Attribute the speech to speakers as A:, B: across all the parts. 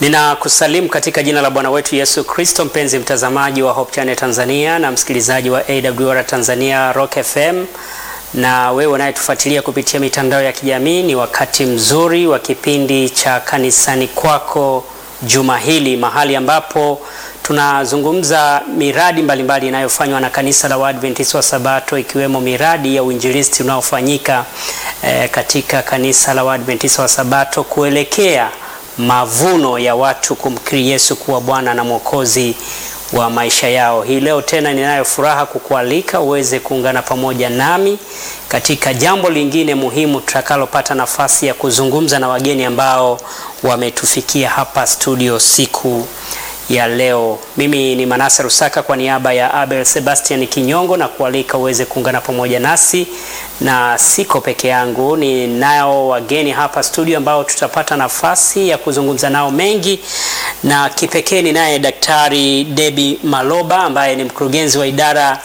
A: Ninakusalimu katika jina la Bwana wetu Yesu Kristo, mpenzi mtazamaji wa Hope Channel Tanzania na msikilizaji wa AWR Tanzania Rock FM, na wewe unayetufuatilia kupitia mitandao ya kijamii, ni wakati mzuri wa kipindi cha kanisani kwako juma hili, mahali ambapo tunazungumza miradi mbalimbali inayofanywa na kanisa la Waadventista wa Sabato, ikiwemo miradi ya uinjilisti unaofanyika eh, katika kanisa la Waadventista wa Sabato kuelekea mavuno ya watu kumkiri Yesu kuwa Bwana na Mwokozi wa maisha yao. Hii leo tena ninayo furaha kukualika uweze kuungana pamoja nami katika jambo lingine muhimu tutakalopata nafasi ya kuzungumza na wageni ambao wametufikia hapa studio siku ya leo. Mimi ni Manase Rusaka kwa niaba ya Abel Sebastian Kinyongo na kualika uweze kuungana pamoja nasi, na siko peke yangu, ni nao wageni hapa studio ambao tutapata nafasi ya kuzungumza nao mengi, na kipekee ni naye Daktari Debbie Maloba ambaye ni mkurugenzi wa idara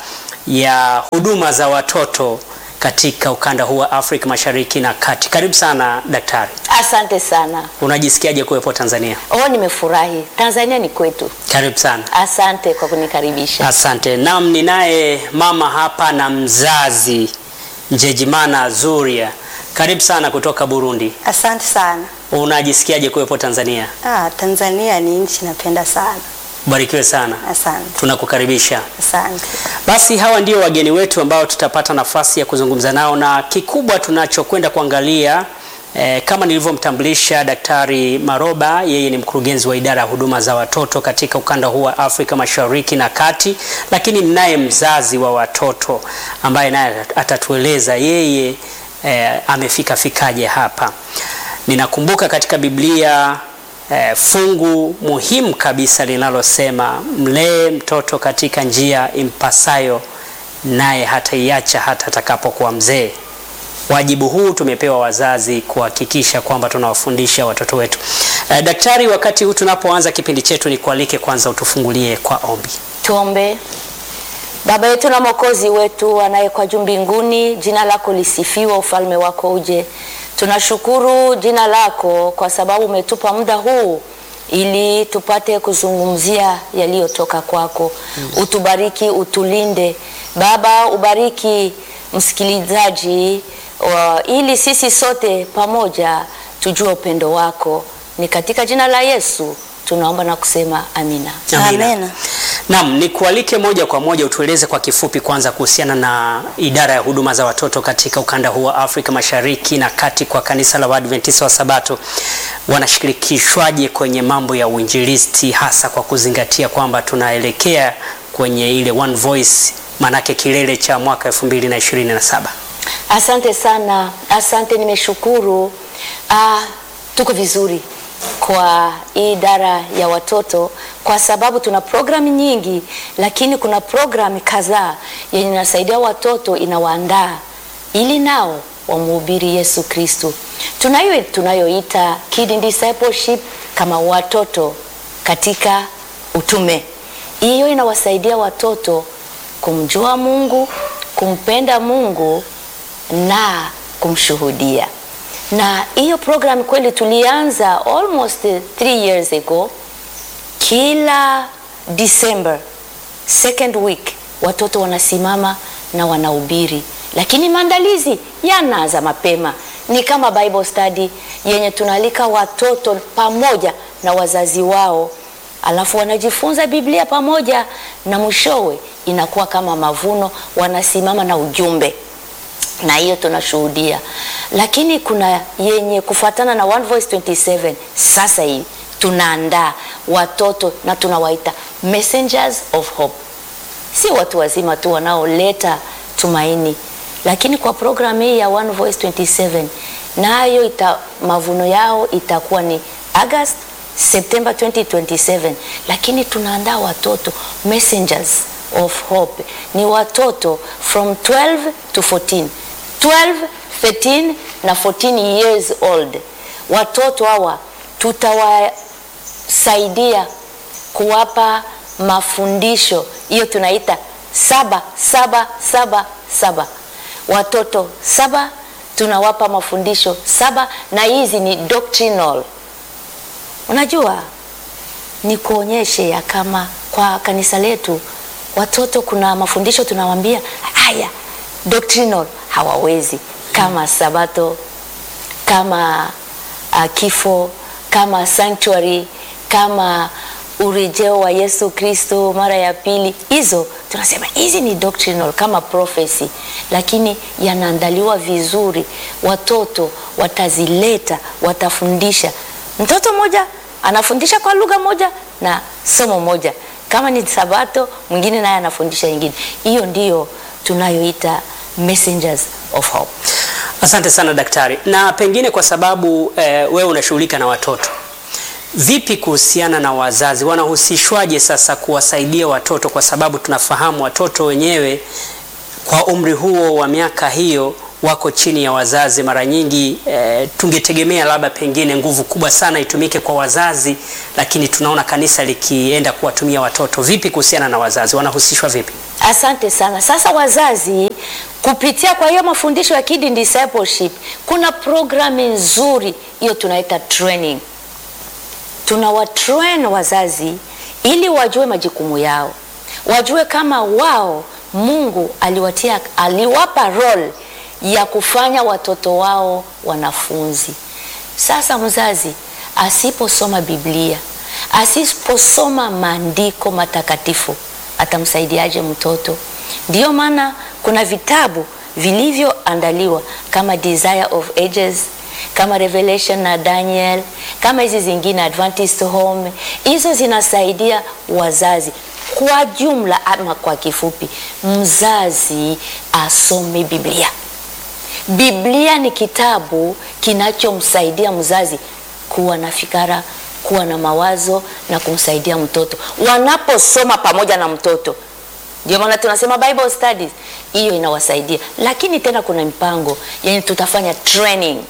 A: ya huduma za watoto katika ukanda huu wa Afrika Mashariki na Kati. Karibu sana daktari.
B: Asante sana.
A: Unajisikiaje kuwepo Tanzania?
B: Oh, nimefurahi. Tanzania ni kwetu.
A: Karibu sana.
B: Asante kwa kunikaribisha.
A: Asante. Naam, ninaye mama hapa na mzazi Njejimana Zuria. Karibu sana kutoka Burundi.
C: Asante sana.
A: Unajisikiaje kuwepo Tanzania?
C: Ah, Tanzania ni nchi napenda sana.
A: Barikiwe sana.
C: Asante.
A: Tunakukaribisha.
C: Asante.
A: Basi hawa ndio wageni wetu ambao tutapata nafasi ya kuzungumza nao, na kikubwa tunachokwenda kuangalia eh, kama nilivyomtambulisha Daktari Maroba, yeye ni mkurugenzi wa idara ya huduma za watoto katika ukanda huu wa Afrika Mashariki na Kati, lakini ninaye mzazi wa watoto ambaye naye atatueleza yeye eh, amefika fikaje hapa. Ninakumbuka katika Biblia eh, fungu muhimu kabisa linalosema mlee mtoto katika njia impasayo, naye hataiacha hata atakapokuwa mzee. Wajibu huu tumepewa wazazi kuhakikisha kwamba tunawafundisha watoto wetu. Eh, daktari, wakati huu tunapoanza kipindi chetu, ni kualike kwanza utufungulie kwa ombi.
B: Tuombe. Baba yetu na Mwokozi wetu anayekuwa juu mbinguni, jina lako lisifiwe, ufalme wako uje. Tunashukuru jina lako kwa sababu umetupa muda huu ili tupate kuzungumzia yaliyotoka kwako. Mm. Utubariki, utulinde Baba, ubariki msikilizaji wa, ili sisi sote pamoja tujue upendo wako. Ni katika jina la Yesu tunaomba na kusema amina.
C: Amina.
A: Naam, nikualike moja kwa moja utueleze kwa kifupi kwanza kuhusiana na idara ya huduma za watoto katika ukanda huu wa Afrika Mashariki na Kati kwa kanisa la Waadventista wa Sabato. Wanashirikishwaje kwenye mambo ya uinjilisti hasa kwa kuzingatia kwamba tunaelekea kwenye ile One Voice manake kilele cha mwaka 2027.
B: Asante sana, asante, nimeshukuru. Ah, tuko vizuri kwa hii idara ya watoto kwa sababu tuna programu nyingi, lakini kuna programu kadhaa yenye inasaidia watoto, inawaandaa ili nao wamhubiri Yesu Kristo. Tunayo tunayoita Kid Discipleship kama watoto katika utume. Hiyo inawasaidia watoto kumjua Mungu, kumpenda Mungu na kumshuhudia. Na hiyo program kweli tulianza almost three years ago. Kila December second week watoto wanasimama na wanahubiri, lakini maandalizi yanaanza mapema. Ni kama Bible study yenye tunaalika watoto pamoja na wazazi wao alafu wanajifunza Biblia pamoja na mwishowe inakuwa kama mavuno, wanasimama na ujumbe, na hiyo tunashuhudia. Lakini kuna yenye kufuatana na One Voice 27 sasa hivi tunaandaa watoto na tunawaita messengers of hope, si watu wazima tu wanaoleta tumaini, lakini kwa programu hii ya One Voice 27 nayo ita mavuno yao itakuwa ni August September 2027, lakini tunaandaa watoto messengers of hope, ni watoto from 12 to 14, 12, 13 na 14 years old. Watoto hawa tutawasaidia kuwapa mafundisho, hiyo tunaita saba saba saba saba, watoto saba tunawapa mafundisho saba, na hizi ni doctrinal Unajua ni kuonyeshe ya kama kwa kanisa letu watoto kuna mafundisho tunawaambia haya doctrinal hawawezi kama sabato kama uh, kifo kama sanctuary kama urejeo wa Yesu Kristo mara ya pili, hizo tunasema hizi ni doctrinal kama prophecy, lakini yanaandaliwa vizuri, watoto watazileta, watafundisha. Mtoto mmoja anafundisha kwa lugha moja na somo moja, kama ni Sabato, mwingine naye anafundisha ingine. Hiyo ndiyo tunayoita messengers of hope.
A: Asante sana daktari, na pengine kwa sababu eh, wewe unashughulika na watoto Vipi kuhusiana na wazazi, wanahusishwaje sasa kuwasaidia watoto? Kwa sababu tunafahamu watoto wenyewe kwa umri huo wa miaka hiyo wako chini ya wazazi mara nyingi. E, tungetegemea labda pengine nguvu kubwa sana itumike kwa wazazi, lakini tunaona kanisa likienda kuwatumia watoto. Vipi kuhusiana na wazazi, wanahusishwa vipi?
B: Asante sana. Sasa wazazi, kupitia kwa hiyo mafundisho ya Kid Discipleship, kuna programu nzuri hiyo tunaita training tunawatrain wazazi ili wajue majukumu yao, wajue kama wao Mungu aliwatia, aliwapa role ya kufanya watoto wao wanafunzi. Sasa mzazi asiposoma Biblia, asiposoma maandiko matakatifu, atamsaidiaje mtoto? Ndiyo maana kuna vitabu vilivyoandaliwa kama Desire of Ages kama Revelation na Daniel, kama hizi zingine Adventist Home, hizo zinasaidia wazazi kwa jumla, ama kwa kifupi, mzazi asome Biblia. Biblia ni kitabu kinachomsaidia mzazi kuwa na fikara, kuwa na mawazo na kumsaidia mtoto wanaposoma pamoja na mtoto. Ndio maana tunasema Bible studies, hiyo inawasaidia. Lakini tena kuna mpango yenye tutafanya training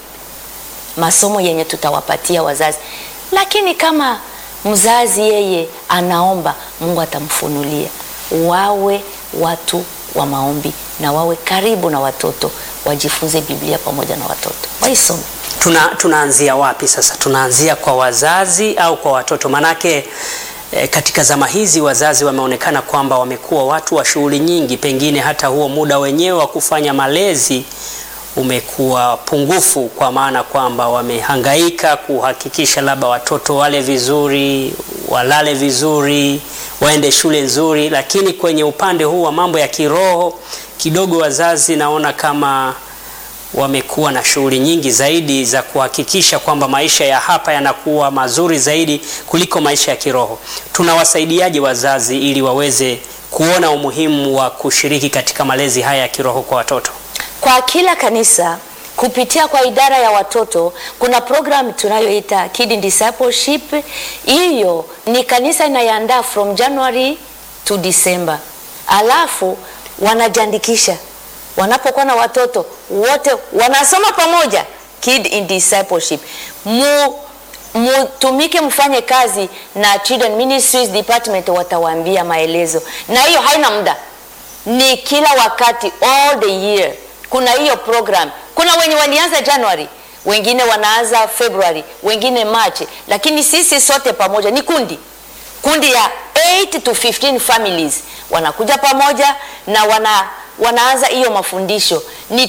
B: masomo yenye tutawapatia wazazi, lakini kama mzazi yeye anaomba, Mungu atamfunulia. Wawe watu wa maombi na wawe karibu na watoto, wajifunze Biblia pamoja na watoto, waisome.
A: Tuna, tunaanzia wapi sasa? Tunaanzia kwa wazazi au kwa watoto? Manake e, katika zama hizi wazazi wameonekana kwamba wamekuwa watu wa shughuli nyingi, pengine hata huo muda wenyewe wa kufanya malezi umekuwa pungufu, kwa maana kwamba wamehangaika kuhakikisha labda watoto wale vizuri, walale vizuri, waende shule nzuri, lakini kwenye upande huu wa mambo ya kiroho kidogo wazazi naona kama wamekuwa na shughuli nyingi zaidi za kuhakikisha kwamba maisha ya hapa yanakuwa mazuri zaidi kuliko maisha ya kiroho. Tunawasaidiaje wazazi ili waweze kuona umuhimu wa kushiriki katika malezi haya ya kiroho kwa watoto?
B: Kwa kila kanisa kupitia kwa idara ya watoto kuna program tunayoita Kid Discipleship. Hiyo ni kanisa inayoandaa from January to December, alafu wanajiandikisha. Wanapokuwa na watoto wote wanasoma pamoja Kid in Discipleship. Mu mutumike mfanye kazi na Children Ministries Department, watawaambia maelezo, na hiyo haina muda, ni kila wakati all the year kuna hiyo program. Kuna wenye walianza January, wengine wanaanza February, wengine March, lakini sisi sote pamoja ni kundi kundi ya 8 to 15 families wanakuja pamoja na wana, wanaanza hiyo mafundisho. Ni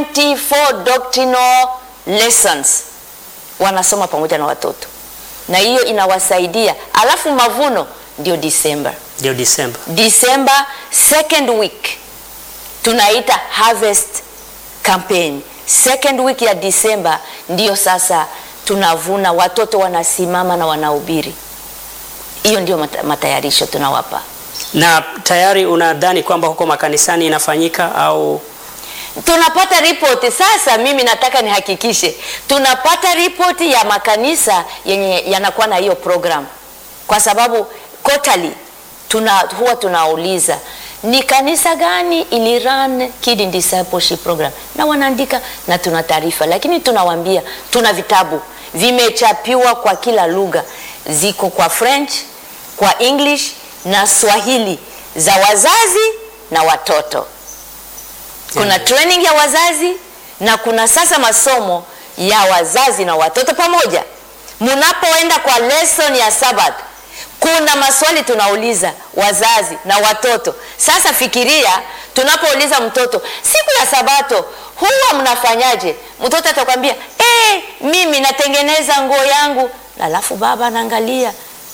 B: 24 doctrinal lessons wanasoma pamoja na watoto, na hiyo inawasaidia. Alafu mavuno ndio December,
A: Ndio Disemba.
B: December second week tunaita harvest campaign. Second week ya December ndiyo sasa tunavuna, watoto wanasimama na wanahubiri. Hiyo ndio mata- matayarisho tunawapa.
A: Na tayari unadhani kwamba huko makanisani inafanyika au
B: tunapata ripoti sasa. Mimi nataka nihakikishe tunapata ripoti ya makanisa yenye yanakuwa na hiyo program, kwa sababu quarterly tuna huwa tunauliza ni kanisa gani ili run Kid Discipleship program, na wanaandika na tuna taarifa, lakini tunawaambia tuna vitabu vimechapiwa kwa kila lugha, ziko kwa French, kwa English na Swahili za wazazi na watoto kuna training ya wazazi na kuna sasa masomo ya wazazi na watoto pamoja. Mnapoenda kwa lesson ya Sabbath, kuna maswali tunauliza wazazi na watoto. Sasa fikiria, tunapouliza mtoto siku ya Sabato huwa mnafanyaje? Mtoto atakwambia eh, mimi natengeneza nguo yangu, alafu baba anaangalia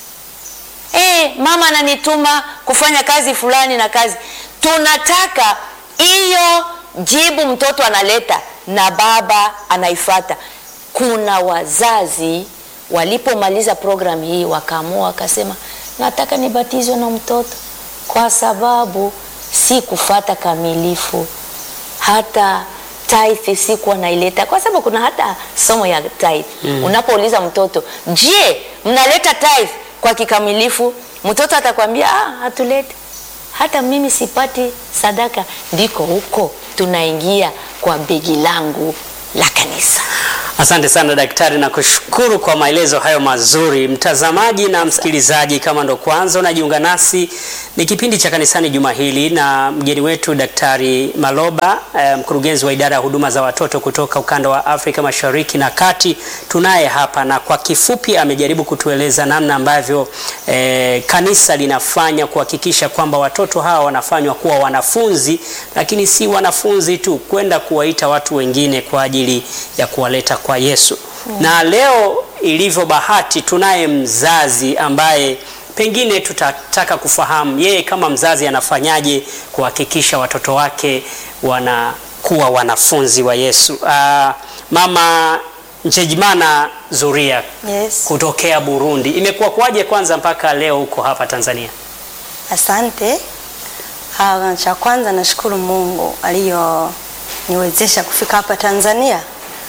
B: eh, mama ananituma kufanya kazi fulani na kazi. Tunataka hiyo jibu mtoto analeta na baba anaifata. Kuna wazazi walipomaliza programu hii wakaamua wakasema, nataka nibatizwe na mtoto kwa sababu si kufata kamilifu, hata tithe sikuwa naileta, kwa sababu kuna hata somo ya tithe mm. Unapouliza mtoto, je, mnaleta tithe kwa kikamilifu? Mtoto atakwambia ah, hatuleti hata mimi sipati sadaka. Ndiko huko tunaingia kwa begi langu la kanisa.
A: Asante sana daktari, na kushukuru kwa maelezo hayo mazuri. Mtazamaji na msikilizaji, kama ndo kwanza unajiunga nasi, ni kipindi cha kanisani juma hili, na mgeni wetu Daktari Maloba eh, mkurugenzi wa idara ya huduma za watoto kutoka ukanda wa Afrika Mashariki na Kati, tunaye hapa, na kwa kifupi amejaribu kutueleza namna ambavyo eh, kanisa linafanya kuhakikisha kwamba watoto hawa wanafanywa kuwa wanafunzi, lakini si wanafunzi tu, kwenda kuwaita watu wengine kwa ajili ya kuwaleta kwa Yesu. Na leo ilivyo bahati, tunaye mzazi ambaye pengine tutataka kufahamu yeye kama mzazi anafanyaje kuhakikisha watoto wake wanakuwa wanafunzi wa Yesu. Ah, Mama Njejimana Zuria
C: Yes.
A: kutokea Burundi, imekuwa kuwaje kwanza mpaka leo huko hapa Tanzania?
C: Asante. Ah, cha kwanza nashukuru Mungu aliyoniwezesha kufika hapa Tanzania.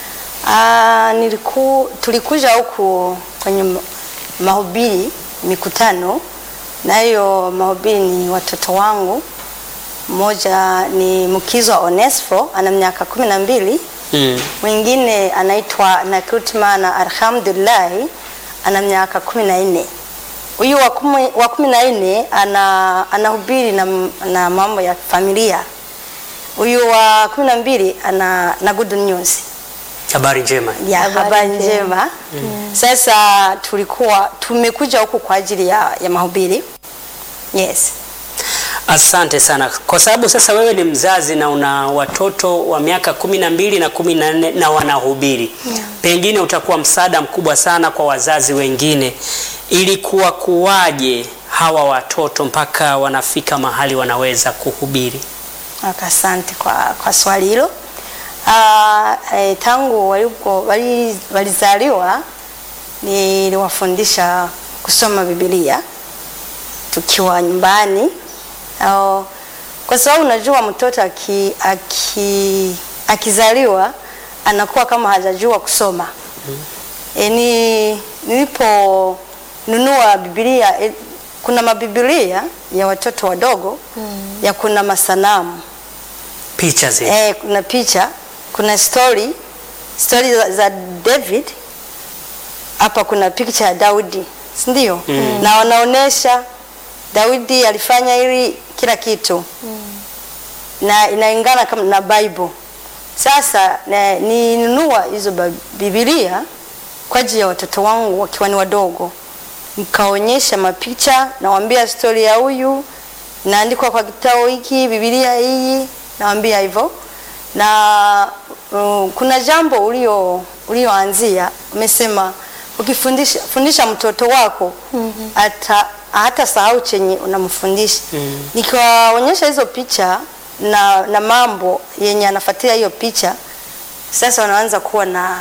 C: Ah, niliku, tulikuja huku kwenye ma- mahubiri mikutano, na hiyo mahubiri ni watoto wangu. Mmoja ni Mkizwa Onesfo ana miaka kumi na mbili
A: Mm.
C: mwingine anaitwa Nakutmana Alhamdulillahi ana miaka kumi na nne. Huyu wa kumi- wa kumi na nne ana anahubiri na, na mambo ya familia. Huyu wa kumi na mbili ana na good news
A: Habari njema.
C: ya
B: Habari
C: habari
B: njema.
C: njema. Sasa tulikuwa tumekuja huku kwa ajili ya, ya mahubiri. Yes.
A: Asante sana kwa sababu sasa wewe ni mzazi na una watoto wa miaka kumi na mbili na kumi na nne na wanahubiri pengine utakuwa msaada mkubwa sana kwa wazazi wengine. Ilikuwa kuwaje hawa watoto mpaka wanafika mahali wanaweza kuhubiri?
C: Okay, Asante kwa, kwa swali hilo. Ah, eh, tangu walipo wali- walizaliwa niliwafundisha kusoma Biblia tukiwa nyumbani au, kwa sababu unajua mtoto aki, aki, akizaliwa anakuwa kama hajajua kusoma. E, ni niliponunua Biblia e, kuna mabibilia ya watoto wadogo ya kuna masanamu
A: Picha zile.
C: eh, kuna picha, kuna story story za, za David. Hapa kuna picha ya Daudi, si ndio? Na wanaonesha Daudi alifanya hili kila kitu na inaingana kama na Bible. Sasa na- ninunua hizo ba- Biblia kwa ajili ya watoto wangu wakiwa ni wadogo, nikaonyesha mapicha, nawaambia stori ya huyu inaandikwa kwa kitabu hiki, Biblia hii, nawaambia hivyo. Na uh, kuna jambo ulio ulioanzia, umesema ukifundisha fundisha mtoto wako ata hata sahau chenye unamfundisha. Nikiwaonyesha hizo picha na, na mambo yenye anafuatilia hiyo picha, sasa wanaanza kuwa na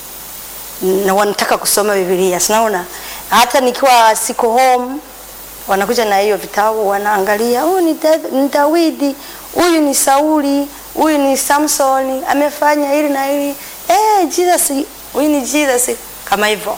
C: na wanataka kusoma Biblia. Sinaona hata nikiwa siko home wanakuja na hiyo vitabu wanaangalia, huyu ni, Dav- ni Dawidi, huyu ni Sauli, huyu ni Samsoni, amefanya hili na hili. Eh, Jesus, huyu ni Jesus kama hivyo.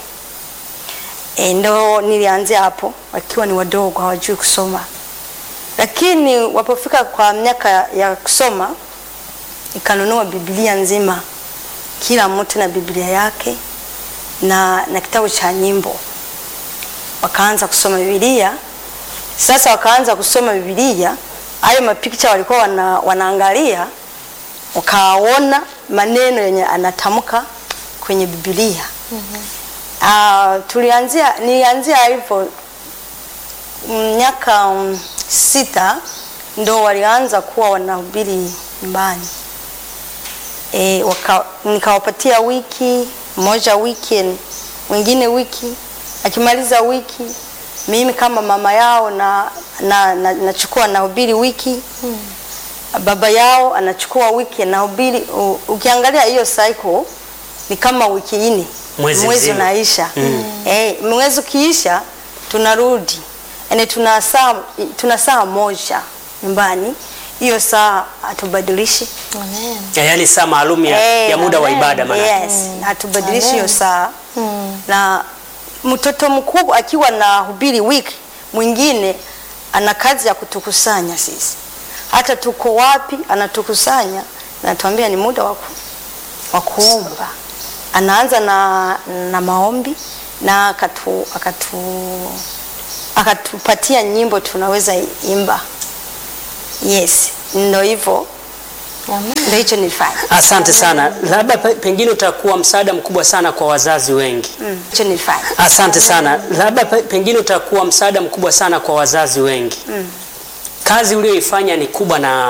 C: E, ndo nilianzia hapo wakiwa ni wadogo hawajui kusoma, lakini wapofika kwa miaka ya kusoma nikanunua Biblia nzima, kila mtu na Biblia yake na, na kitabu cha nyimbo. Wakaanza kusoma Biblia. Sasa wakaanza kusoma Biblia, hayo mapicha walikuwa wana, wanaangalia, wakaona maneno yenye anatamka kwenye Biblia. Ah, tulianzia nilianzia hivyo miaka um, sita ndo walianza kuwa wanahubiri nyumbani. E, waka, nikawapatia wiki moja wiki mwingine wiki, akimaliza wiki mimi kama mama yao na na, na, nachukua nahubiri wiki hmm. Baba yao anachukua wiki nahubiri. u- Ukiangalia hiyo cycle ni kama wiki nne,
A: Mwezi
C: mwezi
A: mzima.
C: unaisha eh, mwezi ukiisha tunarudi, yani tuna saa tuna saa moja nyumbani. Hiyo saa hatubadilishi
B: Amen.
A: Ya, yaani saa maalum ya,
C: Eh,
A: ya muda wa
C: amen.
A: ibada maana.
C: Yes, hatubadilishi hiyo
B: Amen.
C: saa na mtoto mkubwa akiwa na hubiri wiki, mwingine ana kazi ya kutukusanya sisi, hata tuko wapi anatukusanya, anatuambia ni muda wa ku- wa kuomba. Anaanza na, na maombi na akatu, akatu, akatupatia nyimbo tunaweza imba. Yes, ndo hivyo,
B: Amen.
C: ndo hicho nilifanya.
A: Asante sana, labda pe- pengine utakuwa msaada mkubwa sana kwa wazazi wengi.
C: Mm, hicho nilifanya.
A: Asante sana, labda pe- pengine utakuwa msaada mkubwa sana kwa wazazi wengi. Kazi uliyoifanya ni kubwa na